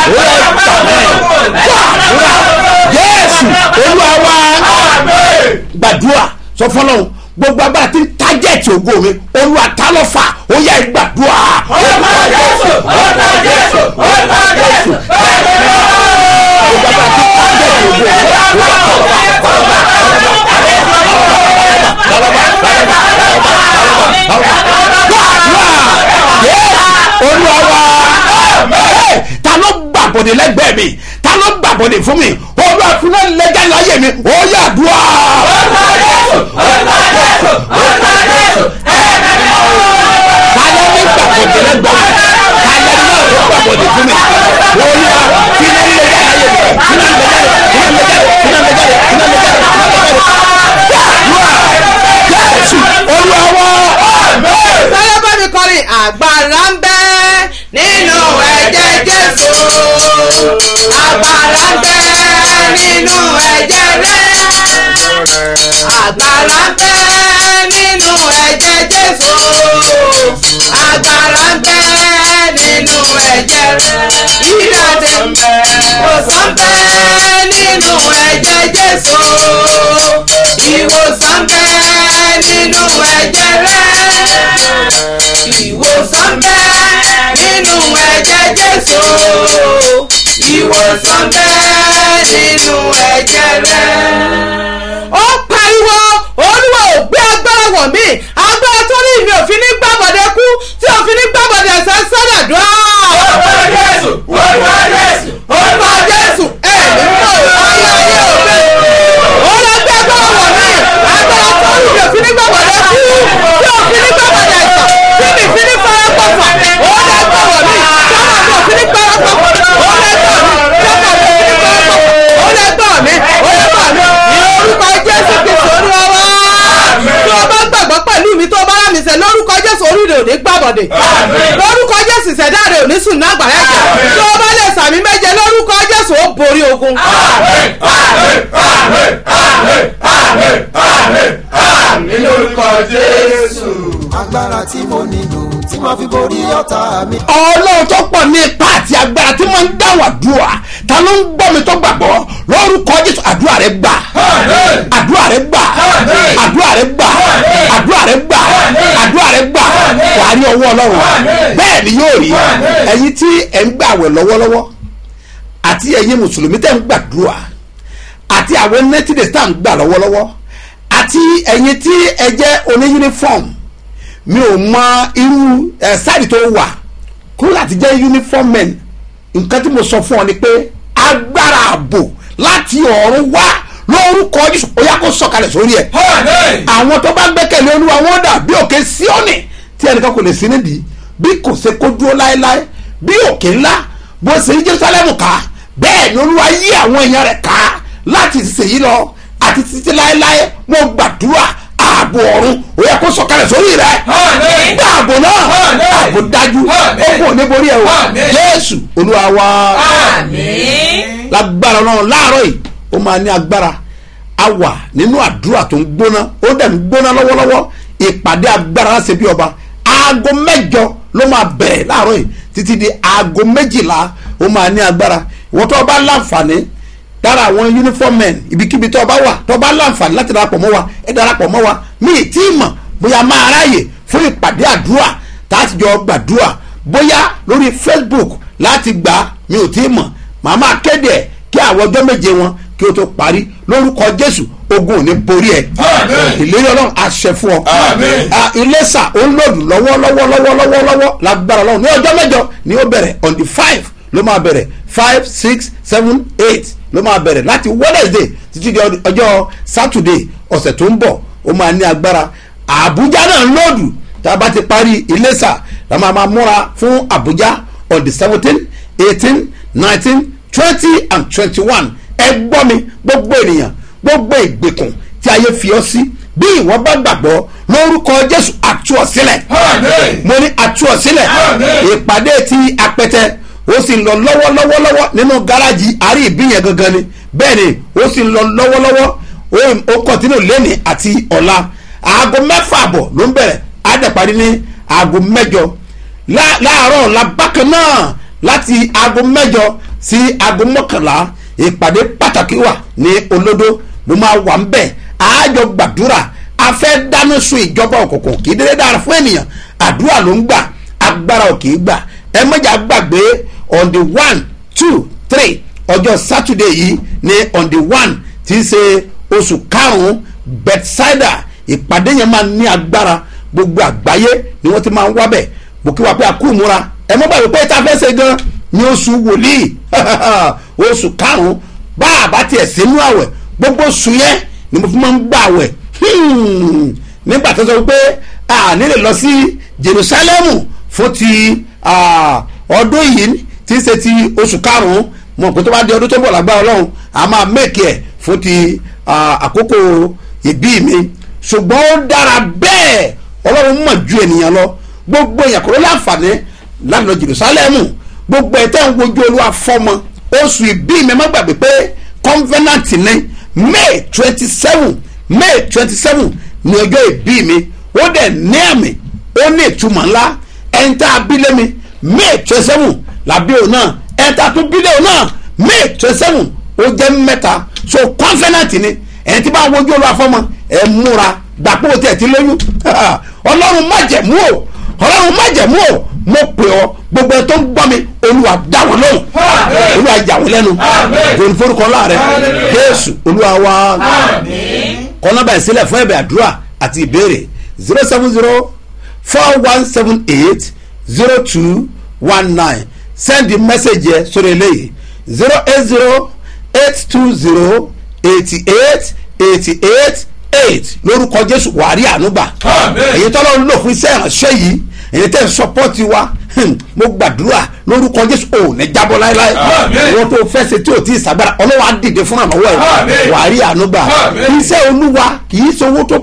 gbàdúrà jésù olúwa wá gbàdúrà sọ fọlọ́run gbogbo agbára tí ń tájẹ̀tì ògo mi olúwa ta ló fà ó yẹ gbàdúrà. orúkọ jésù orúkọ jésù orúkọ jésù gbogbo agbára tí ń tájẹ̀tì ògo mi olúwa wá ta ló gbàbọ̀dé lẹ́gbẹ̀ẹ́ mi ta ló gbàbọ̀dé fún mi olúwa fún náà lẹ́jà láyé mi ó yà dùá. ta ló ní gbàbọ̀dé lẹ́gbẹ̀ẹ́ mi ta ló ní náà gbàbọ̀dé fún mi olúwa fún náà lẹ́jà láyé mi fún náà lẹ́jà fún náà lẹ́jà fún náà lẹ́jà fún náà lẹ́jà jésù olúwa wá. sáré bá mi kọrin àgbàrá ń bẹ nínú ẹ̀jẹ̀ jésù àgbàrá ń bẹ nínú ẹ̀jẹ̀ rẹ̀ àgbàrá ń bẹ nínú ẹ̀jẹ̀ jésù àgbàrá ń bẹ nínú ẹ̀jẹ̀ rẹ̀ ìdáde ìwòsàn ń bẹ nínú ẹ̀jẹ̀ jésù ìwòsàn ń bẹ nínú ẹ̀jẹ̀ rẹ̀ ìwòsàn bẹ nínú ẹ̀jẹ̀ jésù ìwòsàn bẹ nínú ẹ̀jẹ̀ rẹ̀ gbàbọ̀dẹ̀ lórúkọ jésù ìṣẹ̀dá rẹ̀ ò ní sùn náà gbàrẹ́ jẹ́ tí o bá lè sàmì méje lórúkọ jésù ó borí ogun. àmì lórúkọ jésù. agbára tí mo nílò tí màá fi borí ọ̀tá mi. ọlọ́run tó pọ̀ ní ipa àti agbára tí wọ́n ń dáhùn àdúrà ta ló ń gbọ́ mi tó gbàgbọ́ lórúkọ jésù àdúrà rẹ gbà àdúrà rẹ gbà àdúrà rẹ gbà àdúrà rẹ gbà àdúrà rẹ gbà wà á rí ọwọ́ ọlọ́run bẹ́ẹ̀ ni yóò rí ẹ̀yin tí ẹ̀ ń gbàwẹ̀ lọ́wọ́lọ́wọ́ àti ẹ̀yin mùsùlùmí tẹ̀ ń gbàdúrà àti àwọn nẹ́tìdẹ̀ tá à ń gbà lọ́wọ́lọ́wọ́ àti ẹ̀yin tí ẹ jẹ́ oní uniform mi ò mọ irú ẹ sáàdì tó wà kúrò láti jẹ́ uniform men nǹkan tí mo sọ fún ọ ni pé agbára ààbò láti ọ̀run wá lórúkọ jésù ó yá kó sọ̀kalẹ̀ sórí ẹ̀ àwọn tó bá gbẹ́kẹ̀lé olúwa wọn dà bí òkè síọ́nì tí ẹnìkan kò lè sí nídìí bí kò ṣe kó dúró láéláé bí òkè ńlá bó ṣe ní jerusalem ká bẹ́ẹ̀ ni olúwa yí àwọn èèyàn rẹ̀ ká láti ṣèyí lọ àti títí láéláé mo gbàdúrà ààbò ọ̀run ó yẹ kó sọ̀kalẹ̀ sórí rẹ̀ gbà ààbò náà ààbò dájú ó kò ní borí ẹ̀ o jésù olúwa wa lágbára náà láàárọ̀ yìí ó máa ní agbára a wà nínú àdúrà tó ń gbóná ó dẹ̀ ń gbóná lọ́wọ́lọ́wọ́ ìpàdé agbára láti bí ọba aago mẹ́jọ ló máa bẹ̀rẹ̀ láàárọ̀ yìí títí di aago méjìlá ó máa ní agbára ìwọ́n tó bá láǹfààní dára àwọn uniform men ibikíbi tó bá wà tó bá láǹfààní láti darapọ̀ mọ́ wa ẹ darapọ̀ mọ́ wa mi ì tí ì mọ̀ bóyá máa ráàyè fún ìpàdé àdúrà tá a ti jọ gbàdúrà bóyá lórí facebook láti gbà mi ò tí ì mọ̀ màá máa kéde ẹ̀ kí àwọn ọjọ́ méje wọn kí o tó parí lórúkọ jésù ogun ò ní borí ẹ ìlérí ọlọ́run àṣẹ fún ọ iléṣà ó ń lòdù lọ́wọ́ lọ́wọ́ lọ́wọ́ lọ́wọ́ lọ́wọ́ lágbára ọlọ́run ní ọjọ́ mẹ́jọ ni ó bẹ̀rẹ̀ on the five ló máa bẹ̀rẹ̀ five six seven eight ló máa bẹ̀rẹ̀ láti wednesday títí di ọjọ́ saturday ọ̀sẹ̀ tó ń bọ̀ ó máa ní agbára àbújá náà ń lòdù tá a bá ti parí iléṣà la máa máa múra fún àbújá on the seventeen eighteen nineteen twenty and twenty-one ẹ gbọ́ mi gbogbo ènìyàn gbogbo ìgbèkùn tí ayé fi ọ́ sí bí ìwọ bá gbàgbọ́ lórúkọ jésù àtú ọ sílẹ̀ mo ní àtú ọ sílẹ̀ ìpàdé ti apẹtẹ ó sì ń lọ lọ́wọ́lọ́wọ́lọ́wọ́ nínú gáràjì àárí ìbíyẹn gangan ni bẹ́ẹ̀ ni ó sì ń lọ lọ́wọ́lọ́wọ́ ó kọ́ntínú lẹ́ni àti ọ̀la aago mẹ́fà àbọ̀ ló ń bẹ̀rẹ̀ àdàparí ní aago mẹ́jọ láàárọ̀ ọ̀la bákan náà láti aago mẹ́jọ sí aago mọ́kànlá ìpàdé pàtàkì wà ní olódó mo máa wà ń bẹ̀ àájọ gbàdúrà a fẹ́ dáná sun ìjọba òkùnkùn kì í dédé dára fún ènìyàn àdúrà ló ń gbà agbára ò kì í gbà ẹ mọ̀jà gbàgbé on the one two three ọjọ́ saturday yìí ní on the one tí í ṣe oṣù karùn-ún bethsaida ìpàdé yẹn máa ní agbára gbogbo àgbáyé ni wọ́n ti máa ń wábẹ̀ mo kí wa pé a kú ìmúra ẹ mọ́ bàbá pé tá a fẹ́ ṣe gan ní oṣù wòlíì oṣù karùn-ún bá a bá tiẹ̀ sínú àwẹ̀ gbogbo oṣù yẹn ni mo fi máa ń gbà àwẹ̀ nígbà tó sọ pé a nílè lọ sí jerusalemu fún ti ọdún yìí tí í ṣe ti oṣù karùn-ún mo pé tó bá di ọdún tó bọ̀ lágbára ọlọ́run a máa mẹ́kì ẹ̀ fún ti àkókò ìbí mi ṣùgbọ́n ó dára bẹ́ẹ̀ ọlọ́run mọ̀ ju ènìyàn lọ gbogbo èèyàn kò ló láǹfààní láti lọ jerusalemu gbogbo ẹ̀ tẹ́ ń wojú olúwa fọ́mọ oṣù ìbí mi má gbàgbé pé convenant ní may twenty seven may twenty seven ní ọjọ́ ìbí mi ó dẹ̀ ní àmì ó ní ìtumọ̀ ńlá ẹ̀ńtà abílẹ̀ mi may twenty seven làbí òun náà ẹ̀ńtà tún bílẹ̀ òun náà may twenty seven ó jẹ́ mẹ́ta so convenant ni ẹ̀ń tí bá wojú olúwa fọ́mọ ẹ̀ múra gbàpọ̀ tí ẹ̀ ti lóyún ọlọ́run má jẹ̀mú o ọlọ́run má jẹ̀mú o mo pè ọ gbogbo ẹ tó ń gbọ́ mi olúwa dá wọn lóhùn olúwa yà wọn lẹ́nu gòní forúkọ láàrẹ jésù olúwa wa kọ́nọ́bà ìsílẹ̀ fún ẹ̀bẹ̀ àdúrà àti ìbéèrè zero seven zero four one seven eight zero two one nine send the message yẹ sórí eléyìí zero eight zero eight two zero eighty eight eighty eight eight lórúkọ jésù wàárí ànúgbà èyí tọ́lọ́ ń lò fún iṣẹ́ ìránṣẹ́ yìí èyí tẹ́ ń sọpọ́tì wa mo gbàdúrà lórúkọ jésù ò ní jábọ́ láéláé wọ́n tó fẹ́ ṣe tí ò tí ì sàgbára ọlọ́wà á dìde fún ànáwọ́ ẹ̀ wàárí ànúgbà iṣẹ́ olúwa kì í ṣe owó tó pọ̀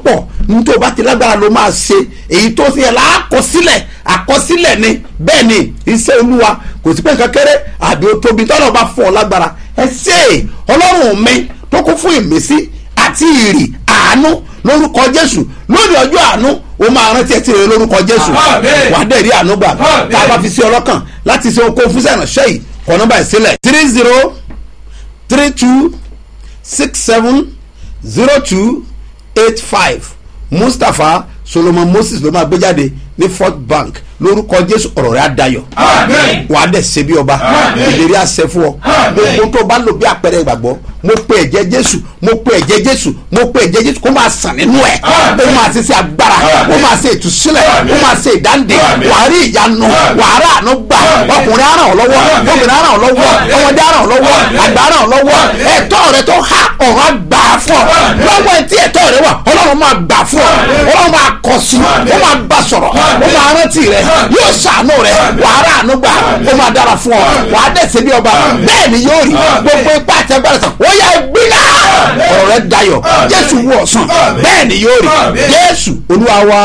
ní tó bá ti lágbára ló máa ṣe èyí tó ṣe yẹ láàkọsílẹ̀ àkọsílẹ̀ ni bẹ́ẹ̀ ni iṣẹ́ olúwa kò sí pé nǹkan kéré àbí ó tóbi tọ́lọ̀ bá fún ọ lágbára ẹ ṣe é ọlọ́run mi tó kún fún ìmísí àti ìrì àánú lórúkọ jésù lórí ọjọ́ àánú o máa rántí ẹ ti rẹ lórúkọ jésù Àmín. wàá dẹ̀ rí àánú gbà Àmín. tá a bá fi sí ọlọ́kàn láti ṣe okòó fún sẹ́yìn yìí kọ́ nọ́mbà ìsílẹ̀ three zero three two six seven zero two eight five mustapha solomon moses ló máa gbé jáde ní fort bank lórúkọ jésù ọ̀rọ̀ rẹ̀ á dayọ̀ Àmín. wàá dẹ̀ ṣe bí ọba Àmín. ìlérí àṣẹ fún ọ Àmín. gbogbo tó bá lò bí àpẹẹrẹ ìgbàgbọ́ mo pe ẹ̀jẹ̀ jésù mo pe ẹ̀jẹ̀ jésù mo pe ẹ̀jẹ̀ jésù kó máa sàn nínú ẹ̀ Àmín. ó máa ṣe sí agbára Àmín. ó máa ṣe ìtúsílẹ̀ Àmín. ó máa ṣe ìdáǹdè Àmín. wàá rí ìyanu Àmín. wàá rà àánú gbà Àmín. ọkùnrin á ràn ọ́ lọ́wọ́ Àmín. obìnrin á ràn ọ́ lọ́wọ́ Àmín. ọmọdé á ràn ọ́ lọ́wọ́ Àmín. àgbà á ràn ọ́ lọ́wọ́ Àmín. ẹ̀tọ́ rẹ tó há ọ̀rọ̀ á gbà á fún ọ Àmín. lọ́wọ́ ẹ̀ tí ẹ̀tọ́ rẹ wà ọlọ́run máa gbà fún ọ ọlọ́run máa kọ sí Àmín. ó máa bá sọ̀rọ̀ Àmín. ó máa rántí rẹ Àmín. yóò ṣàánú rẹ wàá rà àánú gbà ó máa dára fún ọ wàá dẹ̀sẹ̀ bí ọba bẹ́ẹ̀ ni yóò rí gbogbo ipá àti agbára sàn ó yẹ gbígbà ọ̀rọ̀ rẹ dayọ̀ jésù wú ọ̀sán bẹ́ẹ̀ ni yóò rí jésù olúwa wa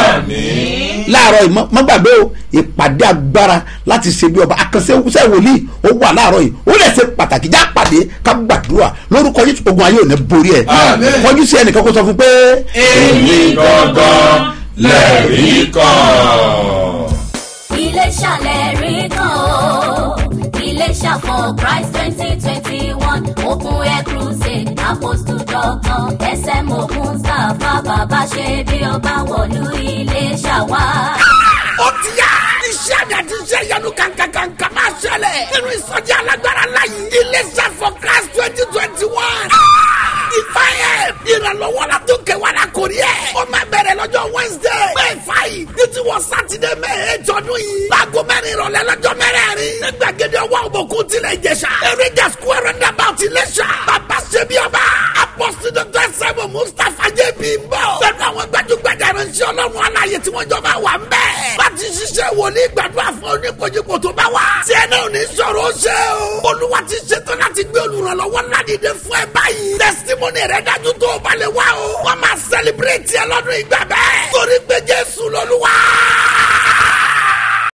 láàárọ̀ yìí mọ́- mọ́ gbàgbé o ìpàdé agbára láti ṣe bí ọba àkànṣe ṣe wòlíì ó wà láàárọ̀ yìí ó lè ṣe pàtàkì já pàdé ká gbàdúrà lórúkọ yìí ogun ayé ò ní borí ẹ Àmín. kọjú sí ẹnìkan kó sọ fún pé. èmi gangan lẹ́rìí kan. Iléṣà lẹ́rí kan o. Iléṣà for Christ twenty twenty one Open Air Crusade Apostle Doctor SMO Mustapha Bàbá ṣe bí ọba wọ̀lú Iléṣà wá. ó ti yá. iṣẹ́ àmì àti iṣẹ́ ìyanu kankankanka máa ṣẹlẹ̀. nínú ìsọjí alágbára láyé. iléeṣẹ́ for christ twenty twenty one. ìfàyè ìrànlọ́wọ́ la tó kẹwàá la kò rí ẹ̀. ó máa bẹ̀rẹ̀ lọ́jọ́ wednesday. may five ní ti wọ sátidé may eight ọdún yìí. láago mẹ́rin ìrọ̀lẹ́ lọ́jọ́ mẹ́rẹ̀ẹ̀rin. ní gbàgede ọwọ́ òbòkun tilẹ̀ ìjẹsà. eréjà square roundabout iléṣà. bàbá ṣe bí ọba. apọ́sí dr sẹ́mu mustapha jp ń bọ̀. pẹ̀lú àwọn gbajúgbajà ìránṣẹ́ ọlọ́run aláyé tí wọ́n jọ máa wà ń bẹ̀. láti ṣiṣẹ́ wòlíì gbàdúrà fún oníkojúkò tó bá wà. tí ẹ náà ní sọ̀rọ̀ ó ṣe o. olúwa ti ṣetán láti gbé olùrànlọ́wọ́ ńlá dìde fún ẹ báyìí. testimony rẹ dájú tó o bá lè wá o. wọ́n máa celebrate ẹ lọ́dún ìgbà bẹ́ẹ̀. torí pé jésù